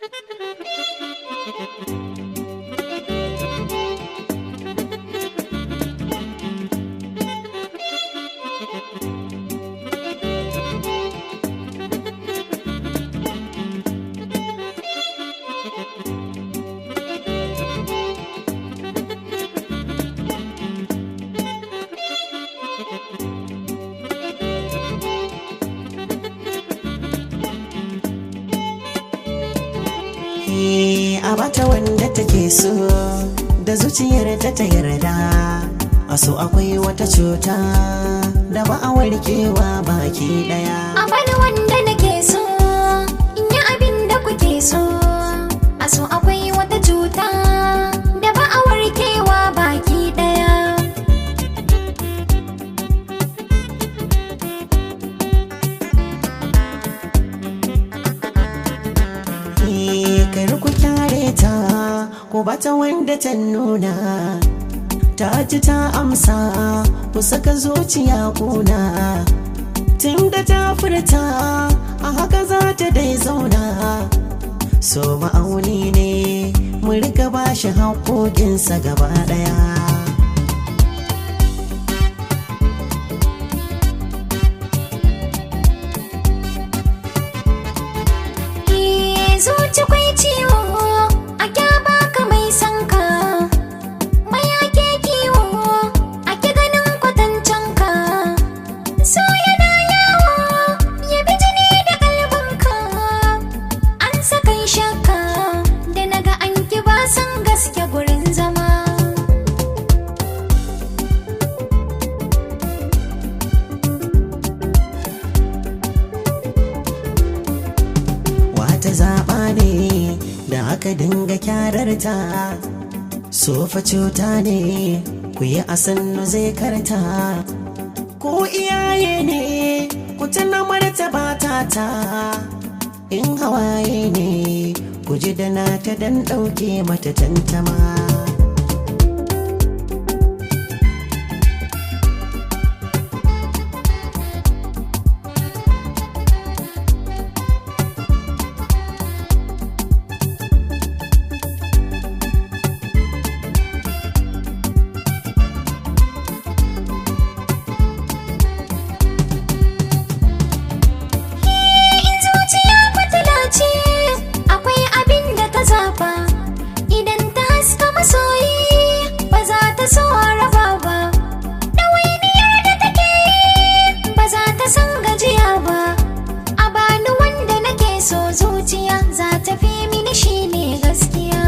a bata wanda take so da zuciyar ta ta yarda a so akwai wata cuta da ba a warkewa baki daya A bani wanda nake so, in yi abin da kuke so. A so akwai wata cuta da ba a warkewa baki ɗaya. kar ku kyare ta ko bata wanda ta nuna ta ji ta amsa ku saka zuciya kuna tun da ta furta a haka za ta dai zauna so ma'auni ne mu rika bashi haƙoƙinsa gaba ɗaya Ke zuci kwai ciwo, a kyaba ka mai sanka. Mayake kiwo, a ki ganin kwatancen ka. So yana yawo, ya bi jini da kalbinka. An sakan shakka, da naga an ki ba san gaske gurin zama. wata zaɓa ne da aka dinga kyararta sofa cuta ne ku yi a sannu zai karta ko iyaye ne ku tuna martaba ta ta in hawaye ne ku ji da nata dan ɗauke mata tantama In zuciya fitila ce, akwai abin da ta zaba. Idan ta haska masoyi, ba za ta so a raba ba. Ɗawainiyar da take yi, ba za ta san gajiya ba. A bani wanda nake so zuciya, za ta fi mini shi ne gaskiya.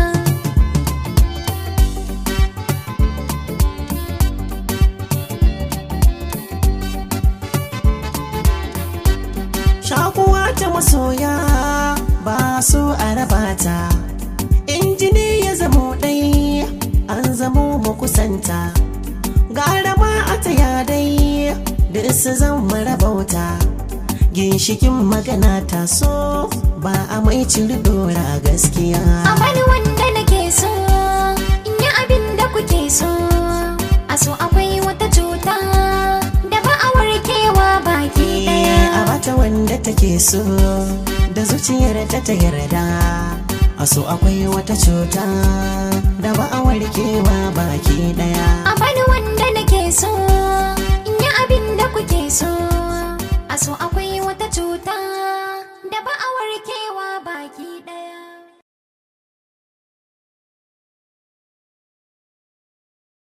shakuwa ta masoya ba so a raba ta injini ya zamo ɗai an zamo mu kusanta gara ma a taya dai da su zan marabauta ginshikin magana ta so ba a mai ciri dora gaskiya A bani wanda nake so, in yi abin da kuke so. A so akwai wata cuta da ba a warkewa baki ɗaya. a bata wanda take so da zuciyar ta ta yarda a so akwai wata cuta da ba a warkewa baki daya A bani wanda nake so, in yi abin da kuke so. A so akwai wata cuta